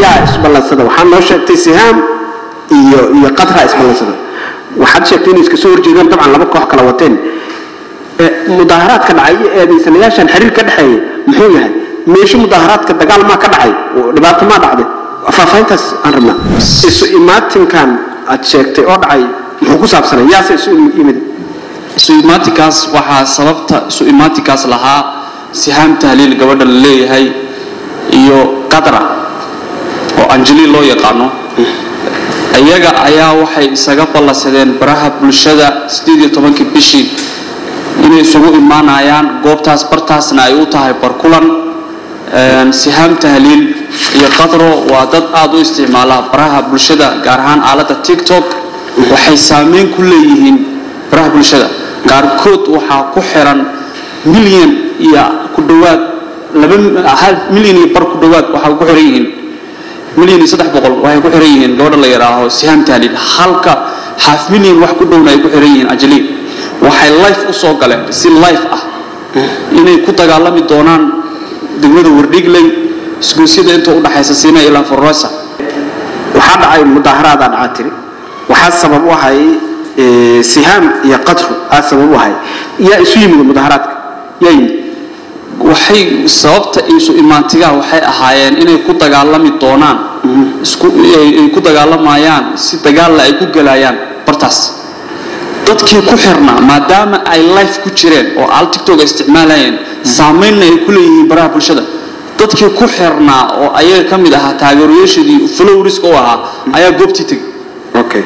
yaa isballansada waxaa noo sheegtay sihaam iyo iyo qadra isballansada waxaad sheegtay inay iska soo horjeedaan dabcan laba koox kala wateen Eh, mudaaharaadka dhacay iyo eedaysanayaashan xiriir ka dhexeeya muxuu yahay meesho mudaaharaadka dagaal maa ka dhacay oo dhibaato maa dhacday faahfaahintaas aan rabnaa isu imaatinkan aad sheegtay oo dhacay muxuu ku saabsanay yaase isu yimid isu imaatikaas waxaa sababta isu imaatikaas lahaa sihaam tahliil gabadha la leeyahay iyo qadra oo anjeli loo yaqaano iyaga ayaa waxay isaga ballansadeen baraha bulshada sideed iyo tobankii bishii inay isugu imaanayaan goobtaas bartaasna ay u tahay barkulan Een, sihaam tahliil iyo qadro waa dad aada u isticmaala baraha bulshada gaar ahaan aaladda tiktok waxay saameyn ku leeyihiin baraha bulshada qaarkood waxaa ku xiran milyan iyo ku dhowaad laba hal milyan iyo bar ku dhowaad waxaa ku xiran yihiin milyan iyo saddex boqol waxay ku xiran yihiin gabadha la yidhaaho sihaam tahliil halka half milyan wax ku dhowna ay ku xiran yihiin ajaliin waxay life u soo galeen si life ah inay ku dagaalami doonaan degmada wardhigley isgoysyada inta u dhaxaysa siina ilaa forosa waxaa dhacay mudaaharaada dhacaa tiri waxaa sabab u ahay eh, sihaam iyo qadru aa sabab u ahay yaa isu yimid mudaaharaadka yaa yimid waxay sababta isu imaantigaa waxay ahaayeen inay ku dagaalami doonaan isku ay ay ku dagaalamayaan si dagaalla ay ku gelayaan bartaas dadkii ku xirnaa maadaama ay life ku jireen oo al tiktok ay isticmaalayeen saameynna ay ku leeyihiin baraha bulshada dadkii ku xirnaa oo ayaga ka mid ahaa taageerayaashadii flowriska u ahaa ayaa goobtii tegay okay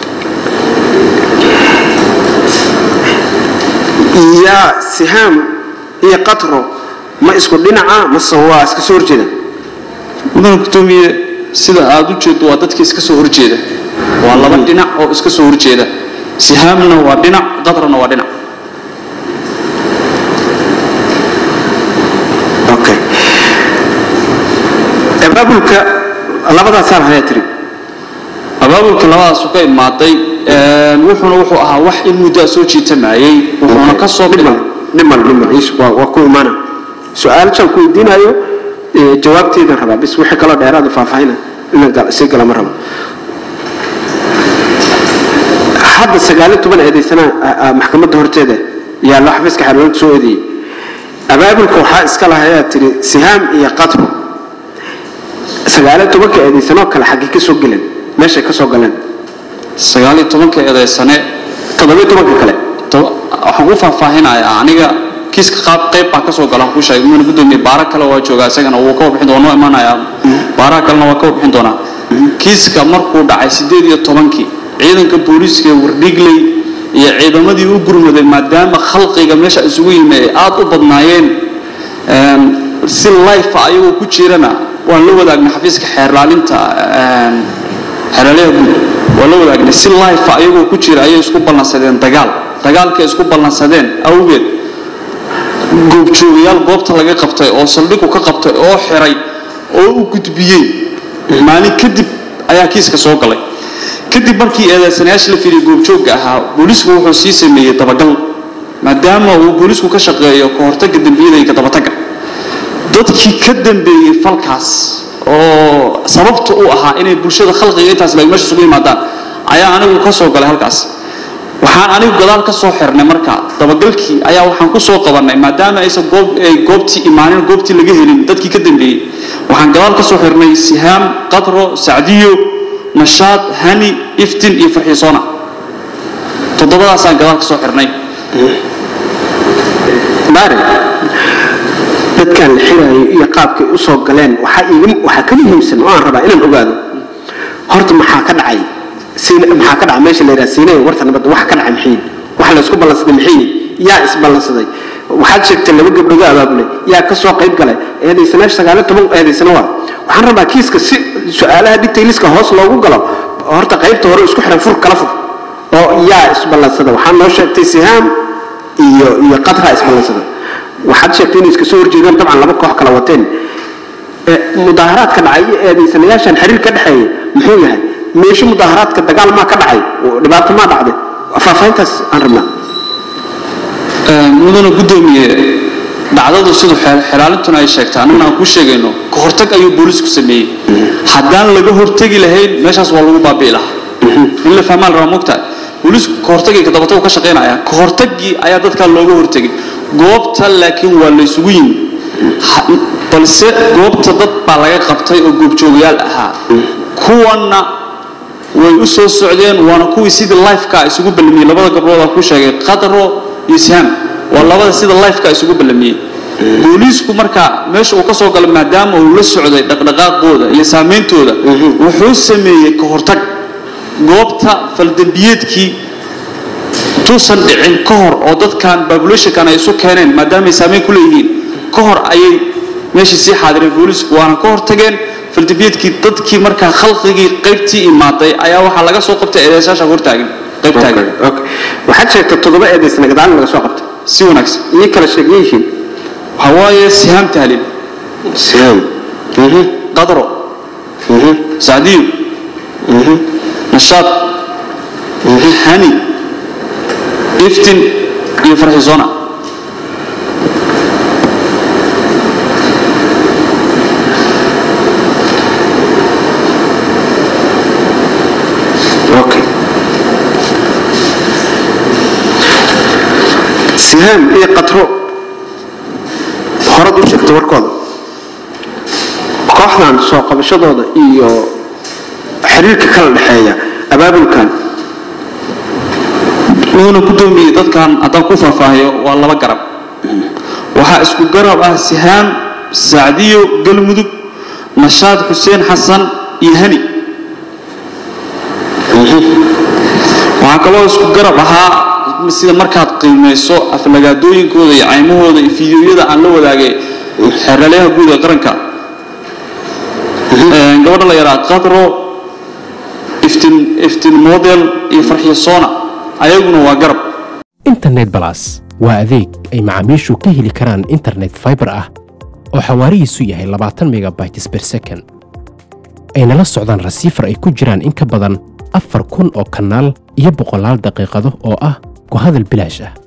yaa sihaam iyo qadro ma isku dhinaca mase waa iska soo horjeeda mudana gudoomiye sida aada u jeedo waa dadka iska soo horjeeda waa laba dhinac oo iska soo horjeeda sihaamna waa dhinac qadrana waa dhinac okay abaabulka labadaasaa lahayaa tiri abaabulka labadaasu ka imaaday een, wuxuuna wuxuu ahaa wax in muddaa soo jiitamayey wuxuuna ka soo dhimal dhimal dhimal is waa waa ku imaana su-aal shan ku weydiinayo eh, jawaabteedan rabaa bis wixii kaloo dheeraada faahfaahina inaan gal- sii gala ma rabo hadda sagaaliyo toban eedaysana maxkamadda horteeda yaa loo xafiiska xeerweynta soo eedeeyey abaabulka waxaa iska lahayaa tiri sihaam iyo qadro sagaaliyo tobanka eedaysanoo kale xaggee ka soo geleen meeshay ka soo galeen sagaal iyo tobanka eedaysane toddobiyo tobanka kale to- waxaan ku faahfaahinayaa aniga kiiska qaab qayb baa kasoo galaan ku sheegay muna gudoomiye baara kale waa joogaa isagana wuu ka warbixin doona noo imanayaa baaraha kalena waa ka warbixin doonaa kiiska markuu dhacay sideed iyo tobankii ciidanka booliiska ee wardhigley iyo ciidamadii u gurmaday maadaama khalqiga meesha isugu yimi ay aada u badnaayeen een, si life ayagoo ku jirana waan la wadaagnay xafiiska xeerlaalinta een, xeerlaaliyaha guud waa la wadaagnay si life ayagoo ku jira ayay isku ballansadeen dagaal dagaalkay isku ballansadeen awgeed goobjoogayaal goobta laga qabtay oo saldhigu ka qabtay oo xiray oo u gudbiyey maalin kadib ayaa kiiska soo galay kadib markii eedeysanayaasha la fiiriyay goobjoogga ahaa booliisku wuxuu sii sameeyey dabagal maadaama uu booliisku ka shaqeeyo ka hortagga dembiyada iyo ka dabatagga dadkii ka dambeeyey falkaas oo sababta u ahaa inay bulshada khalqiga intaas lag meesha isugu yimaadaan ayaa anigu ka soo galay halkaas waxaan anigu gadaal ka soo xirnay marka dabagalkii ayaa waxaan ku soo qabanay maadaama aysan goob ay goobtii imaanin goobtii laga helin dadkii ka dambeeyey waxaan gadaal ka soo xirnay sihaam qadro sacdiyo nashaad hani iftin iyo farxiisoona toddobadaasaan gadaal ka soo xirnay baare dadkan la xiraayo iyo qaabkay u soo galeen waxaa iiga waxaa ka muhiimsan oo aan rabaa inaan ogaado horta maxaa ka dhacay Siina- maxaa ka dhacay meesha la yidhaha siinaya warta nabadda wax ka dhacay maxay wax la isku ballansaday maxay yaa isballansaday waxaad sheegtay laba gabdhood abaabulay yaa ka soo qayb galay eedaysanayaasha sagaaliyo toban eedaysana waa waxaan rabaa kiiska si su-aalaha detailiska hoos loogu galo horta qaybta hore isku xiran fur kala fur oo yaa isballansada waxaa noo sheegtay sihaam iyo iyo qadra isballansada waxaad sheegtay inay iska soo horjeedaan dabcan laba koox kala wateen Eh, mudaaharaadka dhacay iyo eedaysanayaashan xiriir ka dhexeeya muxuu yahay meesho mudaaharaadka dagaal maa ka dhacay oo dhibaato maa dhacday faahfaahintaas aan rabnaa mudana gudoomiye dhacdadu siduu xelaalintuna ay sheegtay annaguna aan kuu sheegayno ka hortag ayuu booliisku sameeyey haddaan laga hortegi lahayn meeshaas waa lagu baabi'i lahaa in la fahmaan rabaa mogtahay booliisku ka hortagii kadabata ka shaqaynaya ka hortagii ayaa dadkaa looga hortegay goobta laakiin waa la isugu yimi balse goobta dad baa laga qabtay oo goobjoogayaal ahaa kuwanna way u soo socdeen waana kuwii sidii lifeka isugu ballamiyey labada gabdhooda ku sheegay qadro iyo sihaam waa labada sida lifeka isugu ballamiyey booliisku markaa meesha uu ka soo galay maadaama uu la socday dhaqdhaqaaqooda iyo saameyntooda wuxuu sameeyey ka hortag goobta faldembiyeedkii tuusan dhicin ka hor oo dadkan babulationkan ay isu keeneen maadaama ay saameyn ku leeyihiin ka hor ayay meeshii sii xaadireen booliisku waana ka hortageen faldembiyeedkii dadkii markaa khalqigii qaybtii imaaday ayaa waxaa laga soo qabtay eedeysyaasha hortaagan qayb taagan waxaad sheegtay toddoba eedaysna gadaal laga soo qabtay si wanaagsan iyo kala sheegay yihiin waxaa waaye sihaam tahliil sihaam qadro sacdiyo nashaad hani iftin iyo farxisona okay sihaam iyo qatro horad u sheegta warkooda kooxdan soo qabashadooda iyo xiriirka kala dhexeeya abaabulkan wuuna gudoomiyey dadkan haddaan ku faahfaahiyo waa laba garab waxaa isku garab ah sihaam sacdiyo galmudug nashaad xuseen xasan iyo hani waxaa kaloo isku garab ahaa sida markaad qiimayso aflagaadooyinkooda iyo caymahooda iyo fideoyada aan la wadaagay xeeralyaha guud ee qaranka gabadha la yaraa qadro iftin iftin model iyo farxiyo sona ayaguna waa garab internet balas waa adeeg ay macaamiishu ka heli karaan internet fiber ah oo xawaarihiisu yahay labaatan megabytes per second ayna la socdaan rasiifar ay ku jiraan in ka badan afar kun oo kanaal iyo boqolaal daqiiqado oo ah ku hadal bilaash ah